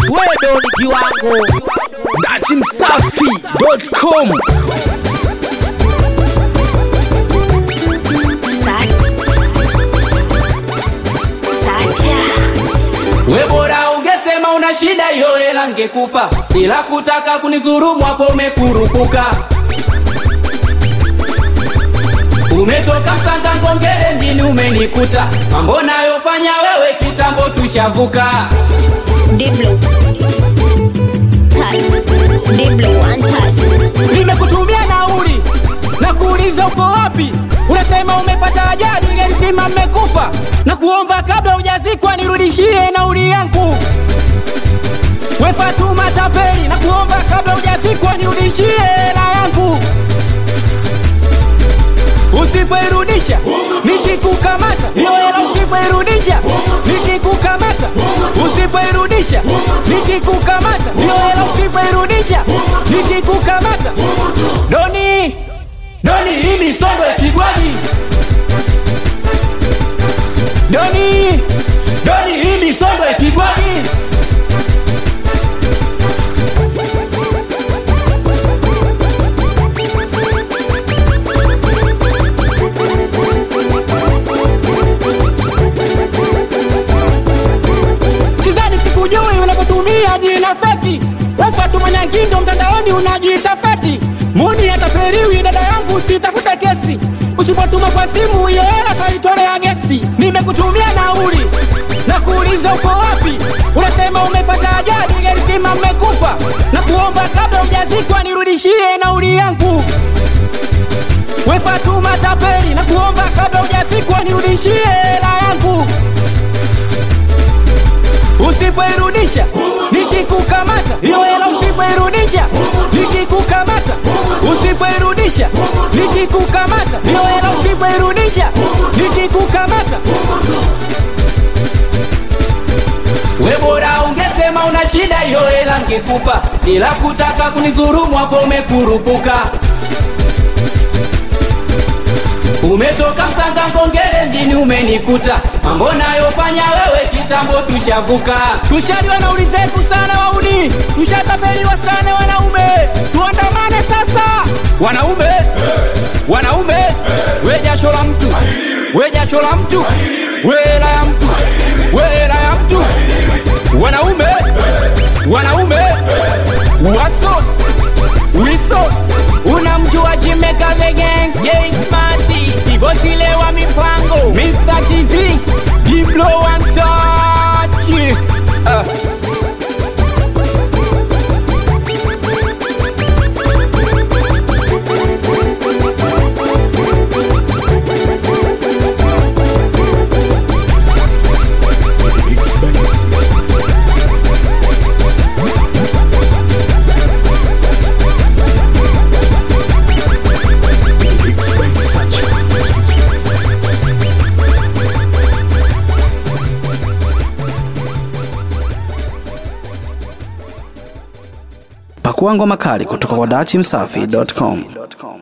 wewe ni kiwango datimsafi.com We bora ungesema una shida hiyo hela ngekupa, ila kutaka kunizurumu hapo umekurupuka. Umetoka Msanga Ngongere mjini umenikuta, mambo nayofanya wewe kitambo tushavuka. Diblo. Touch. Diblo one touch. Nimekutumia nauli na kuuliza uko wapi, unasema umepata ajali, gari zima mmekufa, na kuomba kabla hujazikwa nirudishie nauli yangu. We Fatuma tapeli, na kuomba kabla hujazikwa nirudishie hela yangu. Usipoirudisha nikikukamata, hiyo hela usipoirudisha nikikukamata, usipoirudisha nikikukamata, hiyo hela usipoirudisha nikikukamata. Doni, Doni, hii misondo ipigwaji. Doni, Doni, hii misondo ipigwaji. sidhani sikujui unapotumia jina feki wefatu manyangindo mtandaoni unajiita feti muni ataperiwi dada yangu sitafute kesi usipotuma kwa simu hiyo hela taitolea gesti nimekutumia nauli na kuuliza uko wapi unasema umepata ajali gari zima mmekufa na kuomba kabla hujazikwa nirudishie nauli yangu we Fatuma tapeli na kuomba kabla hujazikwa nirudishie hela yangu usipoirudisha nikikukamata hiyo hela usipoirudisha nikikukamata usipoirudisha nikikukamata hiyo hela usipoirudisha nikikukamata we bora ungesema una shida hiyo hela ngekupa ila kutaka kunizurumu hapo umekurupuka Umetoka Msanga Ngongere mjini umenikuta, mambo nayofanya wewe kitambo tushavuka. Tushaliwa na ulizetu sana wauni, tushatapeliwa sana wanaume, tuandamane sasa wanaume, wanaume, we jasho la mtu, we jasho la mtu, we hela ya mtu, we hela ya mtu, wanaume, wanaume, waso wiso unamjua Jimeka the gang Jay Smarty Kibosile wa mipango Mr. TZ Diblo one touch uh. pakua ngoma kali kutoka kwa datimsafi.com